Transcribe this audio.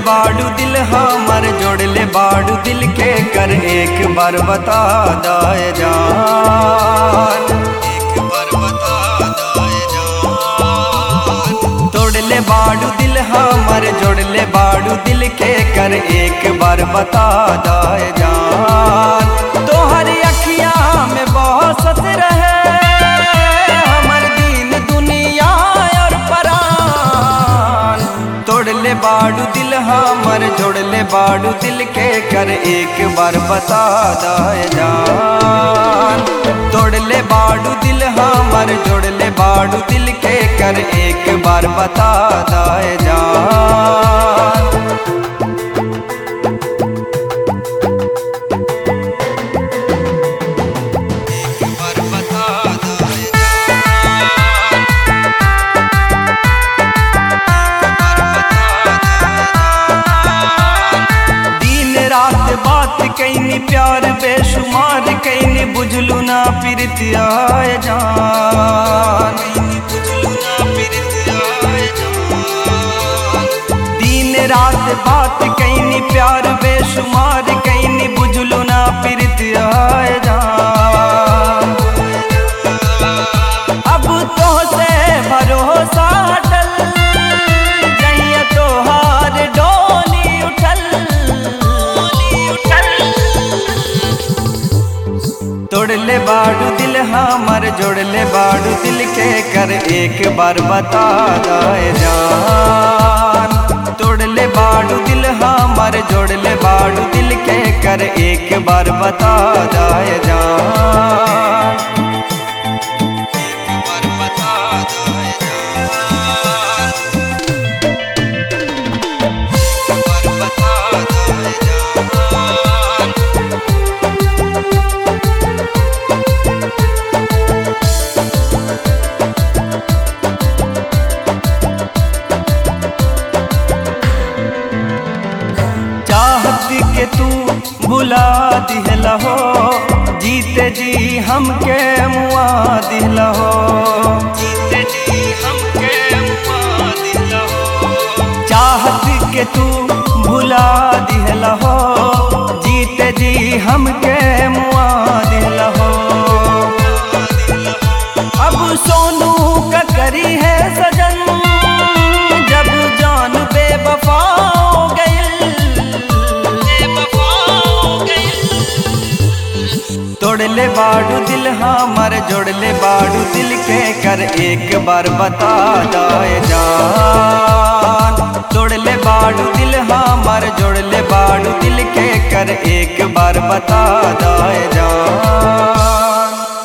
बाड़ू दिल हमर जोड़ ले बाड़ू दिल के कर एक बार बता दाए जान एक बार बता दाए जान तोड़ ले बाड़ू दिल हमर जोड़ ले बाड़ू दिल के कर एक बार बता दाए जान तोहर अखिया में बहुत रहे हमर दीन दुनिया और परान तोड़ ले बाड़ू दिल हमर जोड़ ले बाड़ू दिल के कर एक बार बता दाए जान तोड़ ले बाड़ू दिल हमर जोड़ ले बाड़ू दिल के कर एक बार बता दाए जान एक बार बता दाए दिन रात बात कैनी प्यार बेशुमार कैनी बुझलू ना प्रीतिया जान दिन रात बात कैनी प्यार बेशुमार कैनी बुझलू ना प्रीतिया जान अब तो से भरोसा हटल जहिया तोहार डोली उठल तोड़ ले बाड़ू दिल हमर जोड़ ले बाड़ू दिल के कर एक बार बता दाए जान तोड़ ले बाड़ू दिल हमर जोड़ ले बाड़ू दिल के कर एक बार बता दाए जान एक बार बता दाए जान एक बार बता दाए जान चाहत के तू बुला दिहला हो जीते जी हमके मुआ दिहला हो जीते जी हमके मुआ दिहला हो चाहत के तू भुला दिहला हो जीते जी हमके मुआ दिहला हो अब सोनू का करी है सजन जब जान बेवफा हो गइल तोड़ ले बाड़ू दिल हमर जोड़ ले बाड़ू दिल के कर एक बार बता दाए जान तोड़ ले बाड़ू दिल हमर जोड़ ले बाड़ू दिल के कर एक बार बता दाए जान